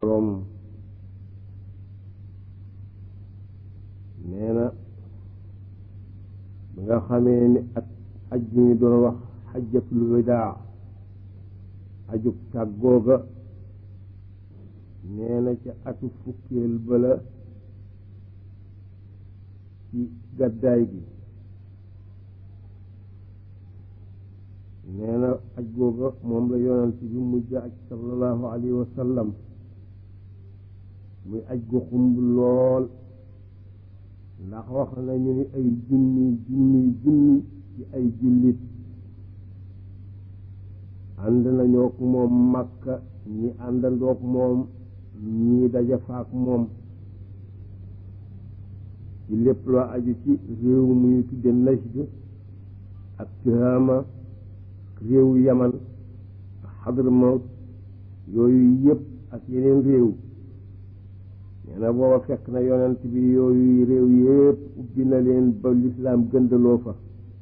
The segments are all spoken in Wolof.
boroom nee na bi nga xamee ni ak aj bi ñu doon wax xajjatul widaa ajug tàggooga nee na ca atu fukkeel bala ci gàddaay gi nee na aj googa moom la yonent bi mujj aj sallallahu alayhi wa sallam muy aj gu xumb lool ndax wax nañu ni ay junni junni junni ci ay jullit ànd nañoo ko moom Makka ñi àndandook moom ñii daja faak moom ci lépp loo aju ci réew mu ñu tudde Najd ak Tihaama réewu Yaman ak Xadramawt yooyu yëpp ak yeneen réew nee na booba fekk na yonent bi yooyu réew yëpp ubbi na leen ba lislaam gëndaloo fa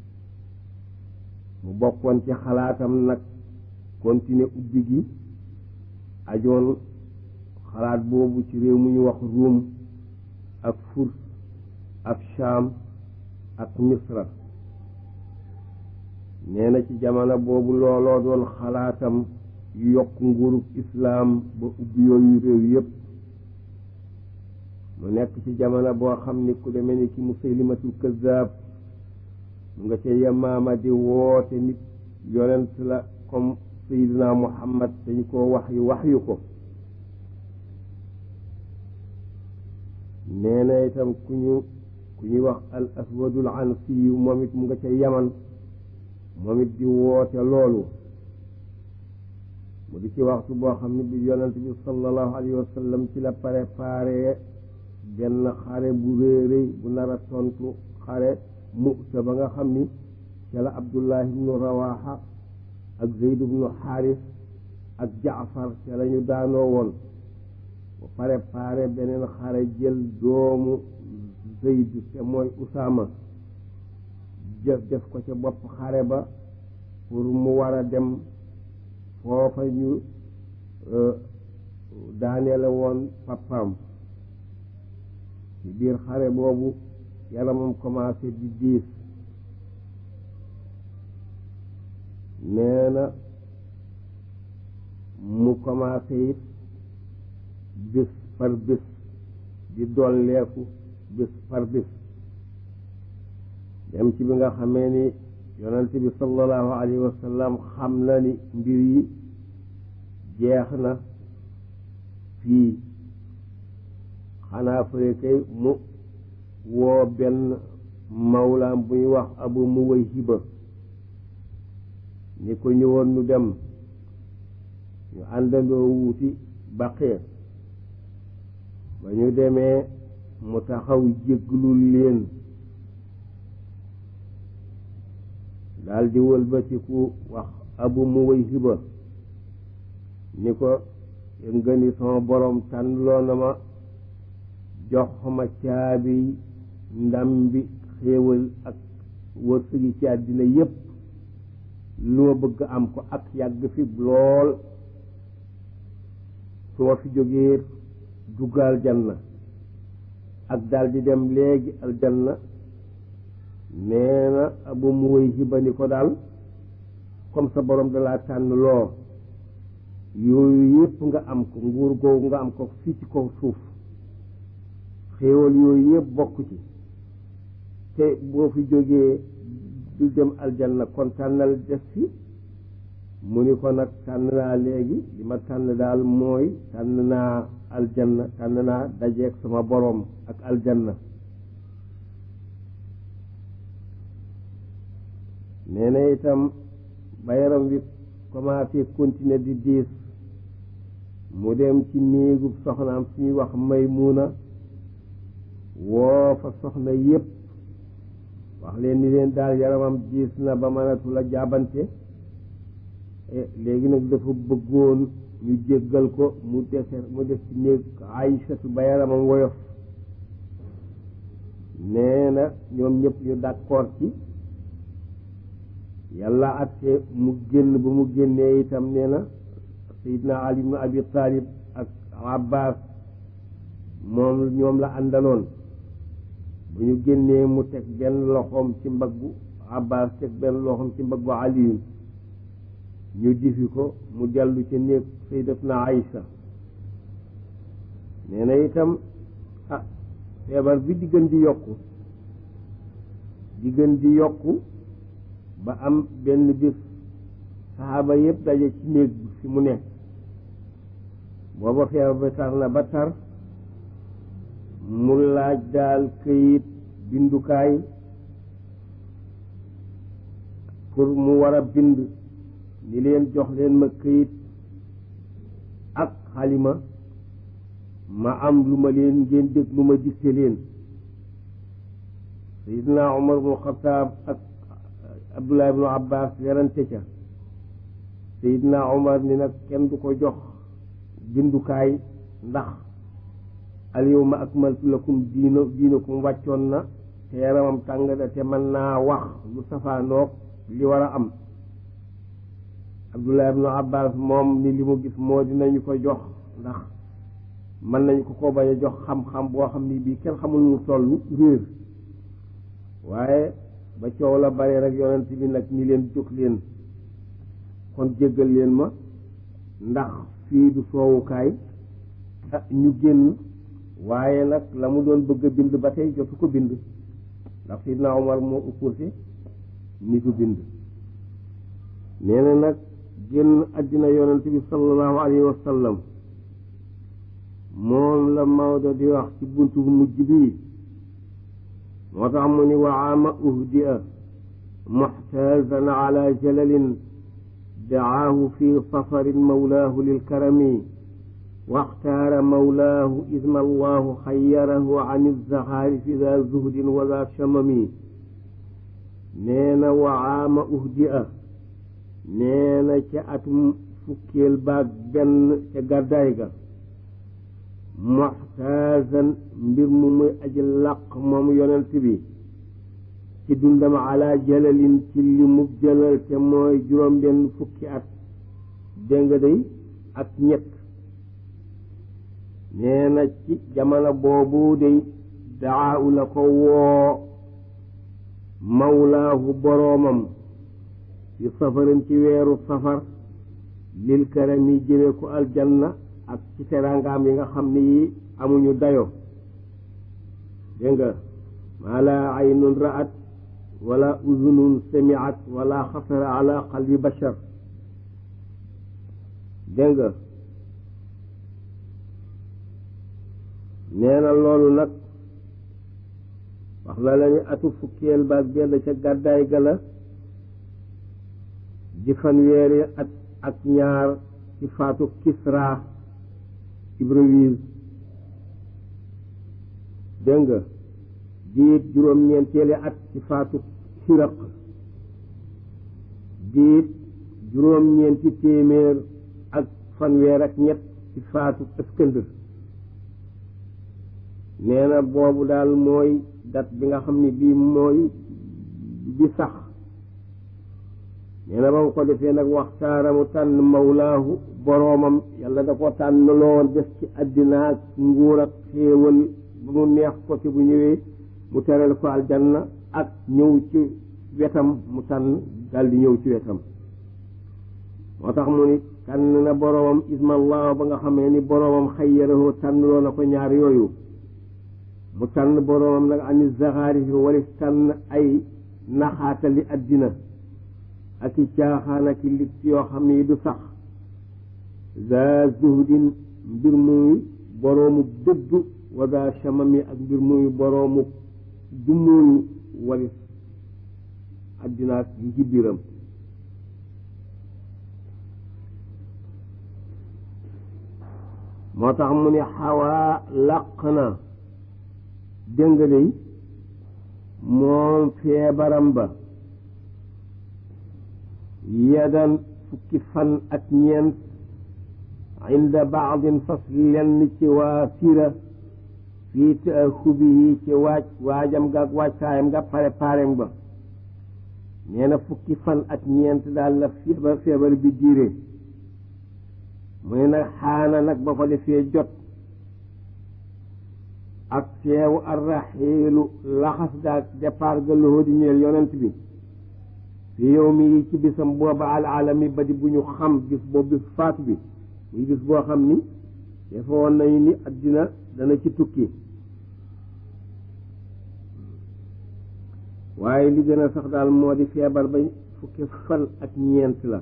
mu bokkoon ci xalaatam nag continuer ubbi gi ajoon xalaat boobu ci réew mu ñu wax Ruum ak Furs ak Shaam ak Misra nee na ci jamono boobu looloo doon xalaatam yokk nguurub islaam ba ubbi yooyu réew yépp mu nekk ci jamono boo xam ni ku demee ni ki Musaylimatul Kazaab mu nga ca Yamaama di woote nit yonent la comme Seydina Muhammad dañu ko wax yu wax yu ko nee na itam ku ñu ku ñuy wax al aswadul ansiyu moom it mu nga ca yaman moom it di woote loolu mu di ci waxtu boo xam ne bi yonent bi sallallahu alayhi wa sallam ci la préparé benn xare bu réeréy bu nar a tontu xare Mu'ta ba nga xam ni ca la Abdullah ibnu Rawaha ak Zeyd ibnu Xaaris ak Jaafar ca la ñu daanoo woon bu préparé beneen xare jël doomu Zeyd te mooy Usaama jëf def ko ca bopp xare ba pour mu war a dem foofa ñu daaneele woon papaam ci biir xare boobu yaramam commencé di diis nee na mu commencé it bis par bis di dolleeku bis par bis dem ci bi nga xamee ni yonent bi sallallahu alayhi wa sallam xam na ni mbir yi jeex na fii xanaa fële kay mu woo benn mawlaam bu ñuy wax abu muwayhiba ni ko ñëwoon nu dem ñu àndandoo wuuti baqee ba ñu demee mu taxaw jégglul leen daal di wëlbatiku wax abu muwayhiba ni ko nga ni sama borom tànnloo na ma jox ma caabi ndam bi xéewal ak wërsëgi ci àddina yépp lu ma bëgg am ko ak yàgg fi lool su ma fi jógee dugg aljanna ak daal di dem léegi aljanna nee na abu mu wëy hiba ni ko daal comme sa borom dalaa tànn loo yooyu yépp nga am ko nguur googu nga am ko fii ci kaw suuf xéewal yooyu yépp bokk ci te boo fi jógee du dem aljanna kon tànnal def fi mu ni ko nag tànn naa léegi li ma tànn daal mooy tànn naa aljanna tànn naa dajeeg sama boroom ak aljanna nee na itam ba yaram wi commencé continuer di diis mu dem ci néegub soxnaam suñuy wax Maymuna woo fa soxna yépp wax leen ni leen daal yaramam diis na ba mënatu la jaabante léegi nag dafa bëggoon ñu jéggal ko mu dese mu def ci néeg Aysatu ba yaramam woyof nee na ñoom ñëpp ñu d'accord ci yàlla atte mu génn ba mu génnee itam nee na Seydina Ali ibn Abi Talib ak Abbas moom ñoom la àndaloon bu ñu génnee mu teg benn loxoom ci mbaggu Abbas teg benn loxoom ci mbaggu Aliyu ñu difi ko mu dellu ci néeg sayyidatuna Aïcha nee na itam ah feebar bi di gën di yokku di gën di yokku ba am benn bis saxaaba yëpp daje ci néeg bi fi mu nekk booba feebar ba tar na ba tar mu laaj daal këyit bindukaay pour mu war a bind ni leen jox leen ma këyit ak xalima ma am lu ma leen ngeen dégg lu ma dicté leen sayidna umar bnu xataab ak abdullah ibnu abbas werante ca sayidna umar ni nag kenn du ko jox bindukaay ndax alyawma akmaltu lakum diina diinakum wàccoon na te yaramam tàng da te mën naa wax lu safaanoog li war a am abdullah ibnu abbas moom ni li mu gis moo dinañu ko jox ndax mën nañu ko ko bañ a jox xam-xam boo xam ni bii kenn xamul nu toll réer waaye ba coow la bare rek yonent bi nag ni leen jóg leen kon jéggal leen ma ndax fii du soowukaay ah ñu génn waaye nag la mu doon bëgg a bind ba tey jotu ko bind ndax sidna Omar moo uppurte ni du bind nee na nag génn àddina yonent bi sallallahu alayhi wa sallam moom la Maodo di wax ci buntu bu mujj bii moo tax mu ni waama uhdia muxtaazan ala jalalin dacaahu fi safarin mawlaahu lilkarami waxtaara mawlaahu idma allahu xayarahu an ilzaxaarifi daa zuhdin wa daa chamami nee na waama uhdia nee na ca atum fukkeel baag benn ca gàddaay ga muxtaazan mbir mu muy aji làq moom yonent bi ci dundam ala jalalin ci li mu jëlal te mooy juróom benn fukki at dégg nga day ak ñett nee na ci jamono boobu day daawu la ko woo mawlaahu boroomam ci safarin ci weeru safar lil karami jëme ko aljanna ak ci teraangaam yi nga xam ne yi amuñu dayo dégg nga maa laa aynun ra'at wala uzunun samiat wala xasara ala qalbi bashar dégg nga nee na loolu nag wax na la ni atu fukkeel baag benn ca gàddaay ga la di fanweeri at ak ñaar ci faatu Kisra Ibrahim dégg nga diit juróom-ñeenteeli at ci faatu Hiraq diit juróom-ñeenti téeméer ak fanweer ak ñett ci faatu Iskandar nee na boobu daal mooy dat bi nga xam ne bii mooy bi sax nee na ba mu ko defee nag waxtaara mu tànn mawlaahu boroomam yàlla da ko tànn loon def ci àddina ak nguur ak xéewal ba mu neex ko ci bu ñëwee mu teral ko aljanna ak ñëw ci wetam mu tànn daldi ñëw ci wetam moo tax mu ni tànn na boroomam ismallah ba nga xamee ni boroomam xayyarahu tànn loo na ko ñaar yooyu mu tànn boroomam nag ani zaxaari fi walis tànn ay naxaatali àddina ak i caaxaan ak i lig yoo xam ne yi du sax za zuhdin mbir muy boroomu dëddu wa za chamami ak mbir muy boroomu dumóoyu walis àddina ak yi biram moo tax mu ne xawaa làq na dëngaley moom feebaram ba yadan fukki fan ak ñeent inda baadin fas lenn ci waa sira fii taaxubihi ci waaj waajam ga ak waajtaayam nga pare parem ba nee na fukki fan ak ñeent daal la feebar feebar bi diire mu ne nag xaana nag ba ko defee jot ak teewu arraxiilu laxas gaag départ ga loxo di ñeel yonent bi fi yow mi ci bisam booba al alami ba di bu ñu xam gis boobu bis faatu bi muy bis boo xam ni dafa woon nañu ni addina dana ci tukki waaye li gën a sax daal moo di feebar ba fukki fan ak ñeent la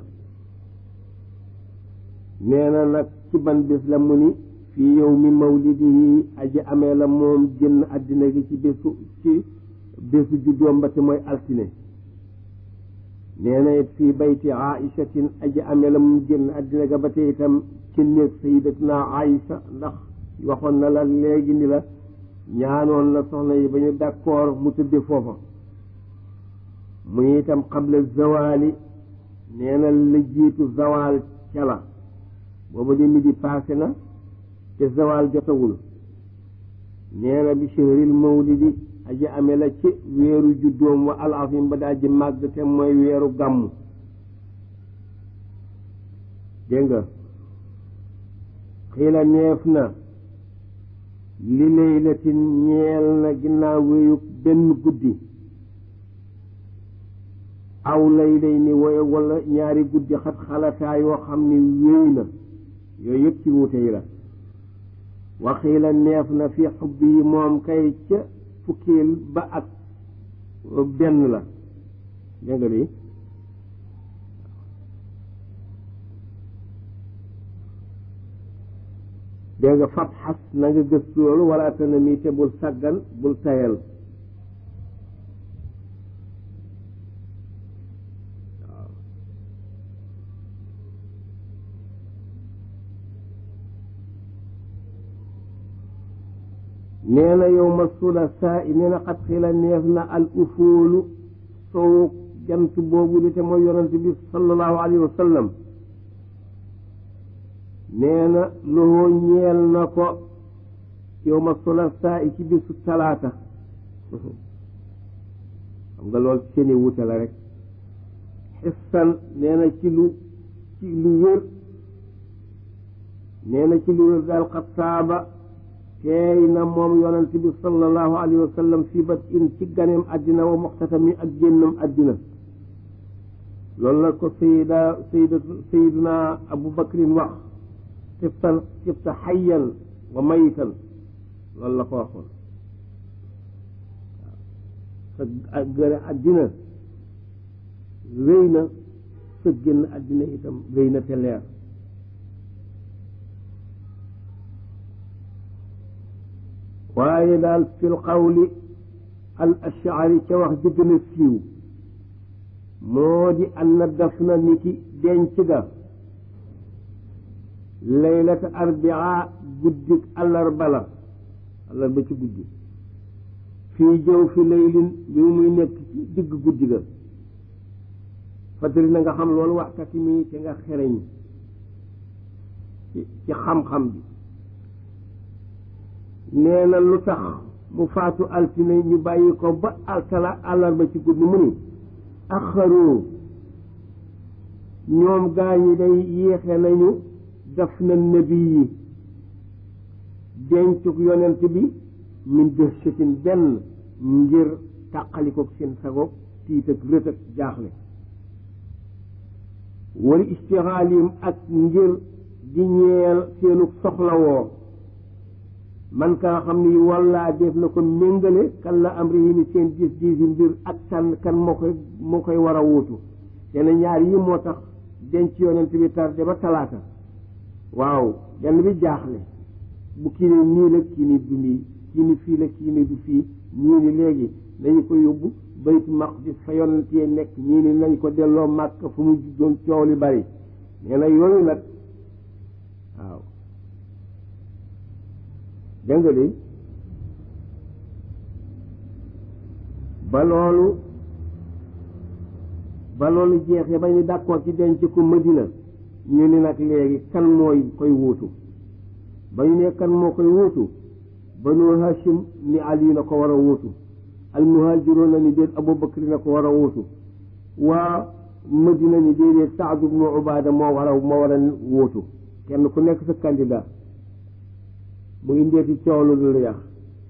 nee na nag ci ban bis la mu ni fii yow mi mawlidihi aji amee la moom génn addina gi ci bésu ci bésu juddoom ba te mooy altine nee na it fii bayti aichatin aji amee la moom génn addina ga ba te itam ci néeg sayidatuna aïcha ndax waxoon na la léegi ni la ñaanoon na soxna yi ba ñu d'accord mu tëdde foofa muy itam xabla zawali nee na la jiitu zawal ca la booba di midi passé na te zawal jotagul nee na bi shahril mawlidi aji amee la ci weeru juddoom wa al azim ba daa ji màgg te mooy weeru gàmmu dégg nga xiila neef na li laylatin ñeel na ginnaaw wéyu benn guddi aw lay day ni woye wala ñaari guddi xat xalataa yoo xam ni wéy na yooyu yëpp ci wuute yi la waxiila neef na fi xubbi yi moom kay ca fukkeel ba ak benn la dégg nga lii dégg nga fab xas na nga gëstu loolu wala tana mi te bul sàggan bul tayal nee na yow ma sulasaa i nee na xat xila neef na al ufoolu sow jant boobu li te mooy yonent bi sallallahu alayhi wa sallam nee na loxoo ñeel na ko yow ma sulasaa i ci bisu talaata xam nga lool seeni wute la rek xissan nee na ci lu ci lu wér nee na ci lu wér daal xat saaba teey na moom yonent bi sallallahu alayhi wa sallam fii bat in ci ganeem àddina wa muxtatami ak génnam àddina loolu la ko sayida sayida sayiduna abu bakrin wax tiftan tifta xayyan wa mayitan loolu la ko waxoon waaw sa gane àddina rëy na sa génn àddina itam rëy na te leer waaye daal fil qawli al ashari ca wax ji gën a siiw moo di anna dafna ni ki denc ga laylata arbia guddik àllarba la àllarba ci guddi fii jëw fi laylin bi muy nekk ci digg guddi ga fatari na nga xam loolu waxtati mi te nga xereñ ci ci xam-xam bi nee na lu tax mu faatu altine ñu bàyyi ko ba altala àllarba ci guddi mu ni axaroo ñoom gaa ñi day yéexe nañu daf na nabi yi dencuk yonent bi min dëhshatin benn ngir tàqalikook seen sagoog tiit ak rët ak jaaxle wala istixaalim ak ngir di ñeel seenuk soxlawoo man ka nga xam ni walla def na ko méngale kan la am ri ni seen gis gisi mbir ak kan kan moo koy moo koy war a wuutu te ne ñaar yi moo tax denc yonent bi tardé ba talaata waaw benn bi jaaxle bu kii ni nii la kii ni du nii kii ni fii la kii ni du fii ñii ni léegi nañu ko yóbbu baytu maqdis fa yonent yi nekk ñii ni nañ ko delloo màkk fu mu doon coow li bari nee na yooyu nag waaw dégg nga de ba loolu ba loolu jeexee ba ñu d'accord ci denc ko Madina ñu ni nag léegi kan mooy koy wuutu ba ñu ne kan moo koy wuutu banu Hashim ni Ali na ko war a wuutu al muhaajiroon na ni déet Abu Bakr na ko war a wuutu waa Madina ni déedéet Saad ibnu Ubaada moo war a moo war a wuutu kenn ku nekk sa candidat mu indeeti coow lu dul yax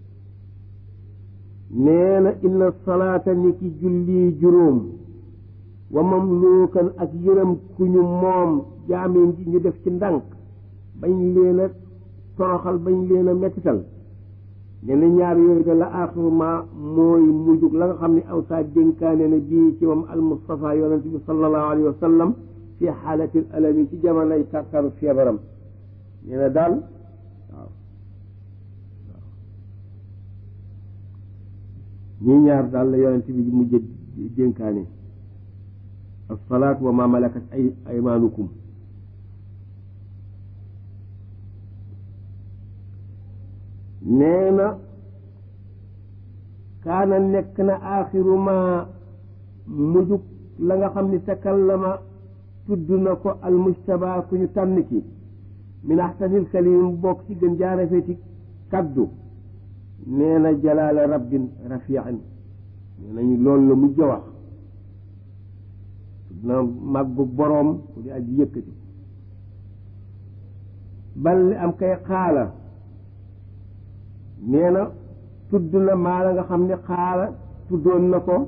nee na inna salaata ni ki julli juróom wa mamluukan ak yërëm ku ñu moom jaamim ji ñu def ci ndànk bañ leen a toroxal bañ leen a mettital nee na ñaar yooyu de la axiruma mooy mujjug la nga xam ne aw saa dénkaane na bii ci moom al Mustafa yonent bi sallallahu alayhi wa sallam fi xaalatil alami ci jamonoy tartaru feebaram nee na daal waaw ñii ñaar daal la yonent bi mujj dénkaane alsalaat wa ma malakat ay aymaanukum nee na kaana nekk na aaxiru ma mujjug la nga xam ni takallama tudd na ko almujtaba ku ñu tànn ki min axsanil kalim bokk ci gën jaarafeti kaddu nee na jalaala rabbin rafian nee nañu loolu la mujj wax tudd na màggu boroom ku di aji yëkkati bal li am kay xaala nee na tudd na maa la nga xam ne xaala tuddoon na ko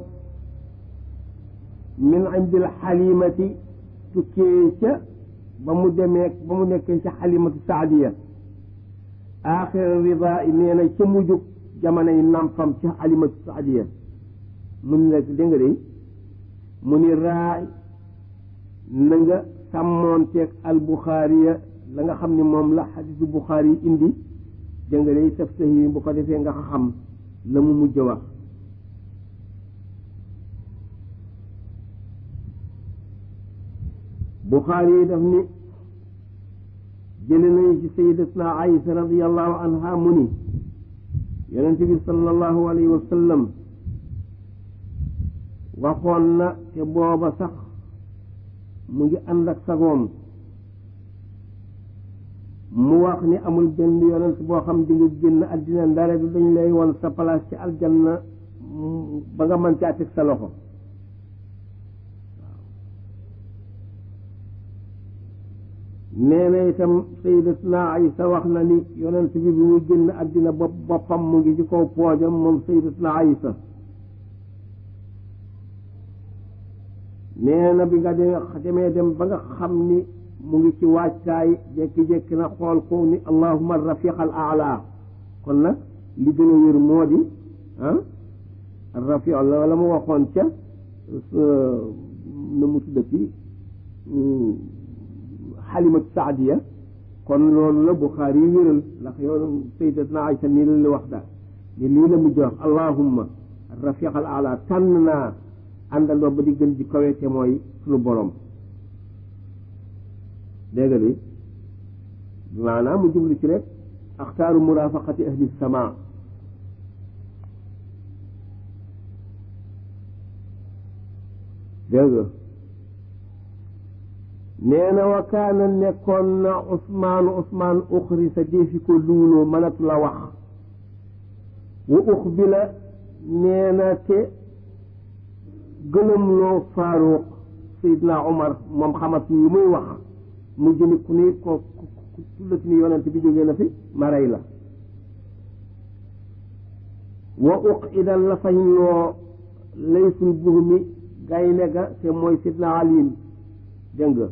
min indil xalimati tukkee ca ba mu demee ba mu nekkee ca xalimatu saadiya aaxira rida nee na ca mujjug jamono yi nampam ca xalimatu saadiya mu ni nag dégg nga de mu ni raay na nga sàmmoonteeg al buxaariya la nga xam ne moom la xadisu buxaari yi indi dégg nga de taf sahi bu ko defee nga xam la mu mujj wax buxaari yi daf ni jële nañu ci sayidatna aïsa radiallahu anha mu ni yonente bi sallallahu alayhi wa sallam waxoon na te booba sax mu ngi ànd ak sagoom mu wax ni amul benn yonent boo xam di nga génn àddina ndare bi dañ lay won sa place ci aljanna ba nga mën caa teg sa loxo nee na itam sayyidatuna Aysa wax na ni yonent bi bi muy génn àddina bopp boppam mu ngi ci kaw poojam moom sayyidatuna Aysa nee na bi nga demee dem ba nga xam ni mu ngi ci wàccaay jékki-jékki na xool ko ni allahuma rafiq al aala kon nag li gën a wér moo di ah rafiq la la mu waxoon ca na mu tuddati xalimat saadiya kon loolu la Buxaari yi wéral ndax yow sayyidatna Aysa nii la la wax daal ni lii la mujj wax allahumma rafiq al aala tànn naa àndandoo ba di gën di kawe te mooy sunu borom dégg nga bi maanaam mu jublu ci rek axtaaru murafaqati ahli sama dégg nga nee na wa kaana nekkoon na Ousmaanu Ousmaan uxri sa defi ko luuloo mënatu la wax wa uxbila nee na te gëlëmloo Faaruq Seydina Omar moom xamat ni yu muy wax mu jëni ku ni ko tullati ni yonent bi jógee na fi ma rey la wa uq idan la fañ loo laysul buhumi gaynde ga te mooy sidna aliin dégg nga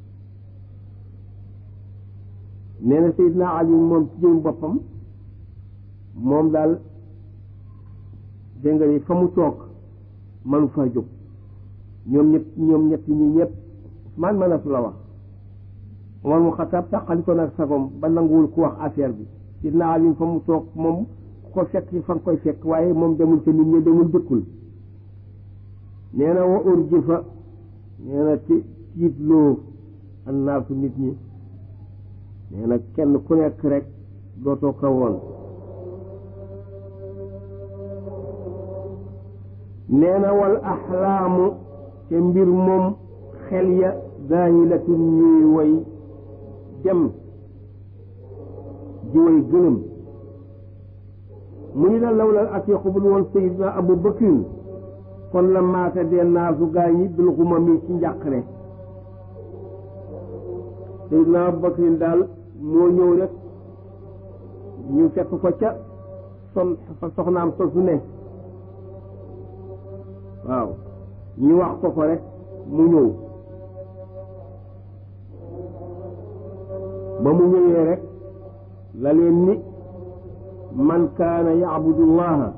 nee na sidna aliin moom ci jëm boppam moom daal dégg nga ni fa mu toog manu faa jóg ñoom ñett ñoom ñett ñi ñëpp man mënatu la wax Omar mu Xataab tàqali ko nag sagom ba nanguwul ku wax affaire bi sidna aliin fa mu toog moom ko fekk fa nga koy fekk waaye moom demul ca nit ñi demul dëkkul nee na wa urjifa nee na ti tiitloo annaasu nit ñi nee na kenn ku nekk rek dootoo ko woon nee na wal axlaamu te mbir moom xel ya zaahilatun ñuy woy dem di woy gëlëm mu ni la lawlal atiqu bul woon sayidna abu bakrin kon la maata dee naasu gaa yi bil xuma mi ci njàqare Seydina Abubakrin daal moo ñëw rek ñu fekk ko ca son fa soxnaam sosu ne waaw ñu wax ko ko rek mu ñëw ba mu ñëwee rek la leen ni man kaana yacbudu llaha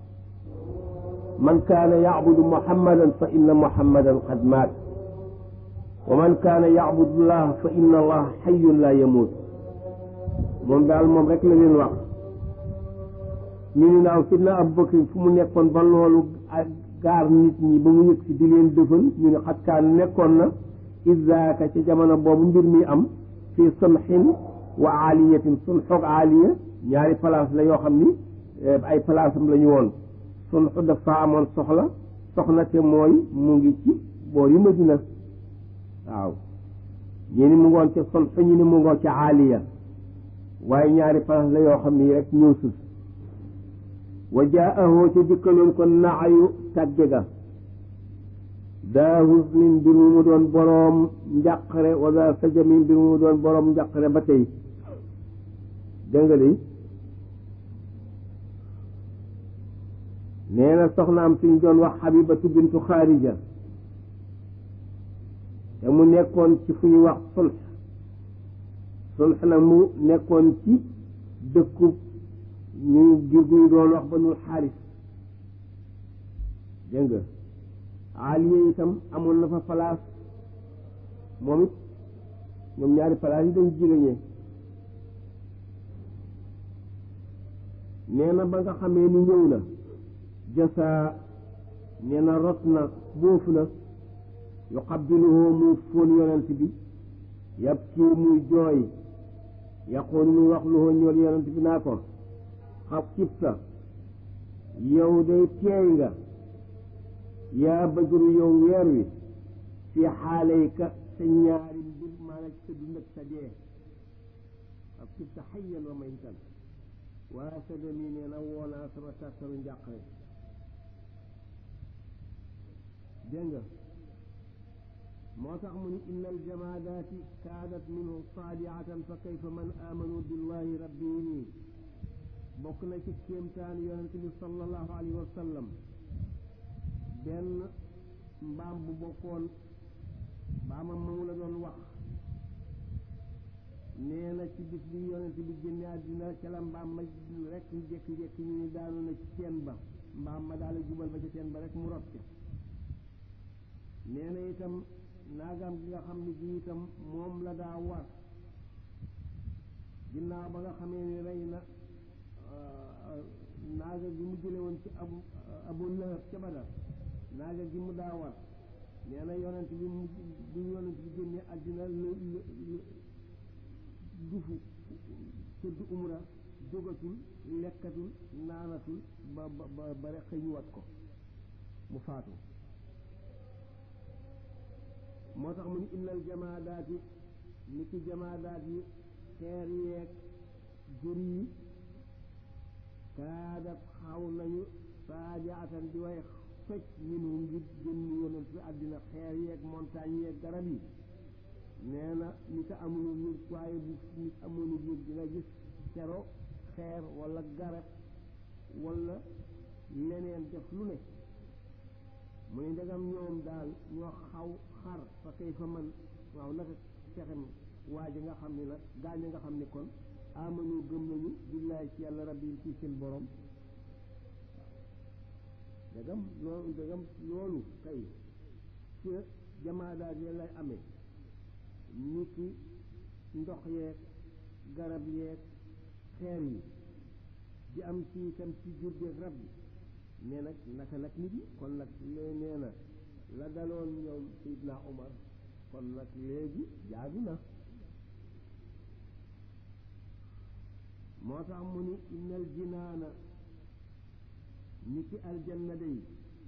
man kaana yacbudu muhammadan fa inna muhammadan qad maat wa man kaana yacbudu llaha fa inna allaha xayun laa yamuut moom daal moom rek la leen wax ñu ni naaw sidna Abubakar fu mu nekkoon ba loolu gaar nit ñi ba mu yëg si di leen dëfal ñu ne xat kaan nekkoon na isaaka ca jamono boobu mbir mi am fii sunxin wa aaliyatin sunxoog aaliya ñaari place la yoo xam ni ay place am la ñu woon sunxu dafa amoon soxla soxna te mooy mu ngi ci boor yi Madina waaw ñi ni mu ngoon ca sunxu ñi ni mu ngoon ca aaliya waaye ñaari place la yoo xam ni rek ñëw sus wa jaahu ca dikkaloon ko naayu tàgge ga daa husnin mbir mu mu doon boroom njàqare wa daa sajamin mbir mu mu doon boroom njàqare ba tey dégg nga de nee na soxnaam suñ doon wax xabibatu bintu xaarija te mu nekkoon ci fu ñu wax sulx sulx nag mu nekkoon ci dëkku ñu gir gu ñu doon wax ba nul xaaris dégg nga aaliya itam amoon na fa place moom it ñoom ñaari place yi dañ jigéñee nee na ba nga xamee ni ñëw na jasa nee na rot na bóofu na yu xabbiluhu muy fóon yonent bi yab ci muy jooy yaqoon muy wax luhoo ñool yonent bi naa ko xab kibta yow day teey nga yaa bëjuru yow weer wi fi xaalayka sa ñaari mbir maanaam sa dund ak sa dee xab kibta xayyan wa maytan waa sa demi nee na woonaa sama tàttaru njàqare dégg nga moo tax mu ni inna aljamaadaati kaanat minhu saadiatan fa kayfa man aamanu billahi rabbihim bokk na ci kéemtaan yonent bi sallallahu alayhi wa sallam benn mbaam bu bokkoon mbaamam moomu la doon wax nee na ci bis bi yonent bi génne àddina ca la mbaam ma rek jékki-jékki ñu ni daanu na ci teen ba mbaam ma daal jubal ba ca teen ba rek mu rot ca nee na itam naagam gi nga xam ne gi itam moom la daa war ginnaaw ba nga xamee ni rey na naaga gi mu jële woon ci abu abu lahab ca badar naaga gi mu daa war nee na yonent bi mu bi yonent bi génne àddina lu dufu tëdd umra jógatul lekkatul naanatul ba ba ba rek xëy ñu wat ko mu faatu moo tax mu ni innal jamaadaat yi ni ki jamaadaat yi xeer yeeg jur yi kaadat xaw nañu saadiatan di way fecc minu ngir génn yonent bi àddina xeer yeeg montagne yeeg garab yi nee na nit a amul yëg waaye bu nit amoon yëg dina gis kero xeer wala garab wala leneen def lu ne mu ne ndegam ñoom daal ñoo xaw xar fa kay fa man waaw naka fexem waa ji nga xam ne nag gaañ nga xam ne kon amanu gëm nañu billaay ci yàlla rabbi ci seen borom ndegam loolu ndegam loolu kay ci jamaadaat yi lay amee nit ki ndox yeeg garab yeeg xeer yi di am ci itam ci jur gi rab yi nee nag naka nag nit yi kon nag lee nee na la daloon ñoom Seydina Omar kon nag léegi jaadu na moo tax mu ni innal jinaana ni ki aljanna day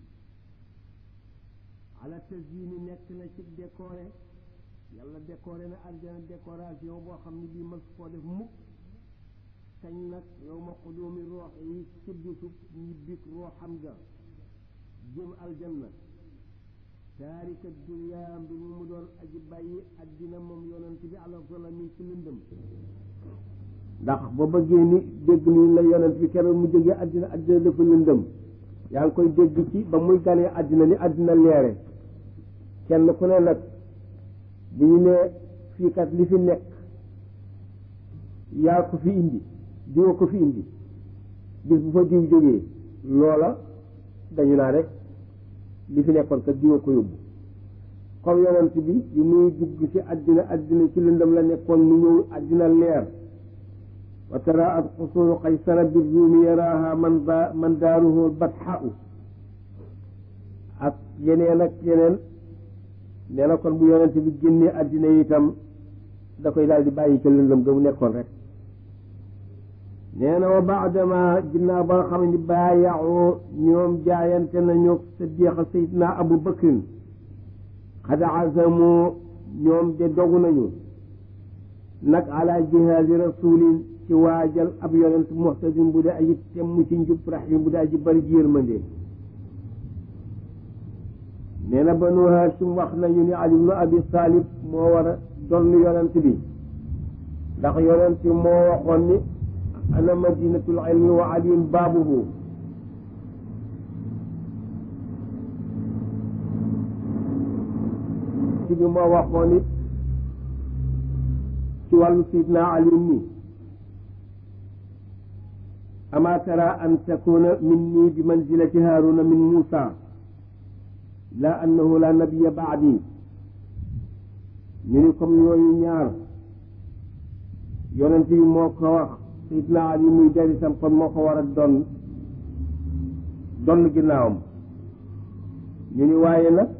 ala tazyini nekk na ci décoré yàlla décoré na aljanna décoration boo xam ne bii mas koo def mukk kañ nag yow ma xudoomi roox yi ci bisu ñibbik rooxam ga jëm aljanna taarika dunya mbir mu mu doon aji bàyyi addina moom yonent bi ala zalami ci lëndëm ndax ba bëggee ni dégg ni la yonent bi keroog mu jógee addina addina dafa lëndëm yaa ngi koy dégg ci ba muy ganee addina ni addina leere kenn ku ne nag bu ñu nee fii kat li fi nekk yaa ko fi indi diwa ko fi indi bis bu fa diw jógee loola dañu naa rek li fi nekkoon kat diwa ko yóbbu comme yonent bi bi muy dugg ci àddina àddina ci lëndëm la nekkoon mu ñëw àddina leer wa tara at xusuru qaysara bi ruumi yaraaha man da man daaruhu batxau ak yeneen ak yeneen nee na kon bu yonent bi génnee àddina itam da koy daal di bàyyi ca lëndëm ga mu nekkoon rek nee na wa baadama ginnaaw ba nga xam ne baayaxoo ñoom jaayante nañu saddiqa sayidna abu bakrin xad azamu ñoom de dogu nañu nag ala jihaadi rasulin ci waajal ab yonent muxtadin bu dee aji temm ci njub rahim bu dee aji bari ji yërmande nee na banu hashim wax nañu ni ali ibnu abi talib moo war a donn yonent bi ndax yonent moo waxoon ni ana madinatul ilmi wa aliyun baabuhu ci bi moo waxoon it ci wàllu sidna ali mi ama tara an takuna minni bi manzilati haruna min musa la annahu la nabiya baadi ñu ni comme yooyu ñaar yonent bi moo ko wax sidna ali muy derisam kon moo ko war a doon donn ginnaawam ñu ni waaye nag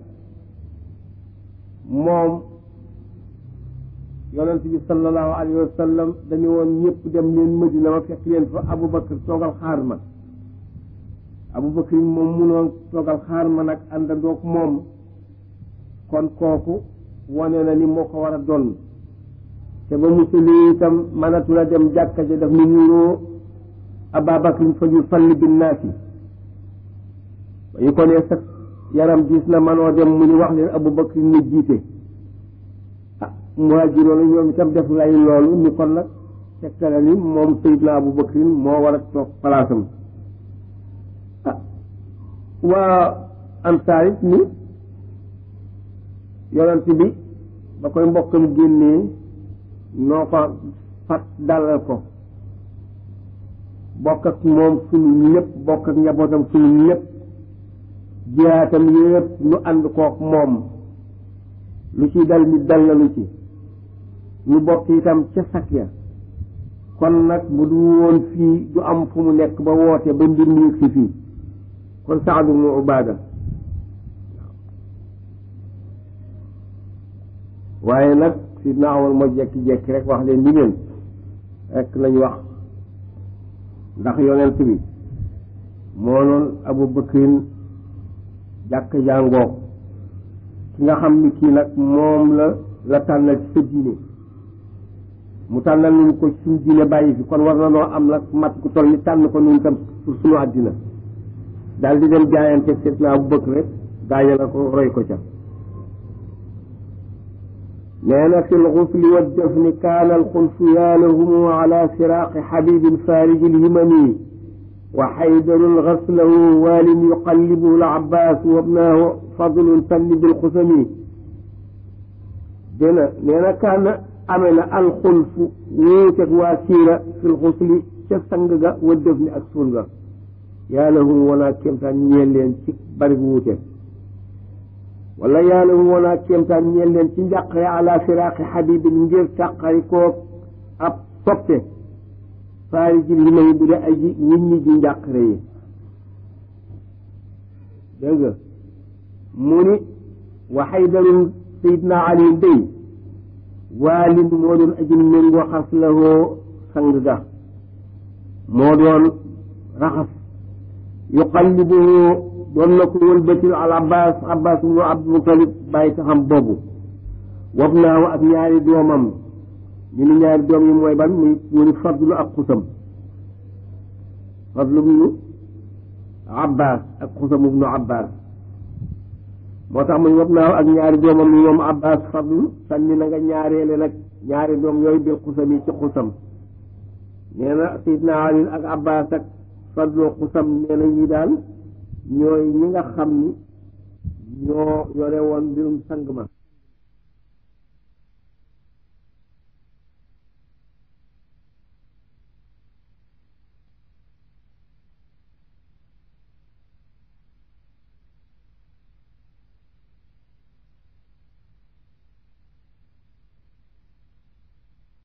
moom yonent bi sallallahu alayhi wa sallam dañu woon ñëpp dem leen Madina ma fekk leen fa Aboubacar toogal xaar ma Aboubacar moom munoon toogal xaar ma nag àndandoog moom kon kooku wane na ni moo ko war a doon te ba mu tëlee itam mënatu la dem jàkka ja daf ni nuroo Ababakar fa ñu falli binnaasi ba ñu ko nee sax yaram gis na manoo dem mu ni wax leen Aboubacar ni jiite ah muhaajiroon ñoom itam def lay loolu ni kon nag tegtale ni moom Seydina Aboubacar moo war a toog palaasam ah waa ansaar it ni yonent bi ba koy mbokkam génnee noo ko fat dalal ko bokk ak moom suñu lépp bokk ak njabootam suñu lépp jihaatam yëpp nu ànd kook moom lu ci dal ni dal na lu ci ñu bokk itam ca sak ya kon nag bu du woon fii du am fu mu nekk ba woote ba mbir mi yëg si fii kon Saad ibnu Ubaada waaye nag sidna Umar moo jekki-jekki rek wax leen ni leen rek lañ wax ndax yonent bi moo noon Abu Bakrin jàkk jàngoog ki nga xam ni kii nag moom la la tànnal ci sa diine mu tànnal nañu ko suñu diine bàyyi fi kon war na noo am nag mat ku toll ni tànn ko nun tam pour suñu àddina daal di dem jaayante sidna Abu Bakr rek gaaña la ko roy ko ca nee na fi lxusli waddafni kaana alxulfu yaalahumu ala firaaqi xabibin fariji lhimami wa xaydarun gaslahu waalin yuqallibuhu alabbas wa bnaahu fadlun sanni bilxusami dena nee na kaana amee na alxulfu wuuteg waa siira fi lxusli ca sang ga waddafni ak suul ga yaalahum wanaa kéemtaan ñeel leen ci bari wuute wala yàlla mu woon ak kéemtaan ñeel leen ci njàqare ala firaaqi xabibin ngir tàqari koo ab soppe faari ji li may bu dee aji nit ñi ji njàqare yi dégg nga mu ni wa xaydarun sayidna ali day waalin moo doon aji méngoo xas la woo sang ga moo doon raxas yuqallibuhu doon na ko wëlbatil al abbas abbas ibnu abdul mutalib bàyyi taxam boobu wab naaw ak ñaari doomam ñu ni ñaari doom yi mooy ban muy mu ni fadlu ak xusam fadlu ibnu abbas ak xusam ibnu abbas moo tax muy wab naaw ak ñaari doomam yi moom abbas fadlu sànni na nga ñaareele nag ñaari doom yooyu bil xusam yi ci xusam nee na sayidna ali ak abbas ak fadlu xusam nee na ñi daal ñooy ñi nga xam ni ñoo yore woon mbirum sang ma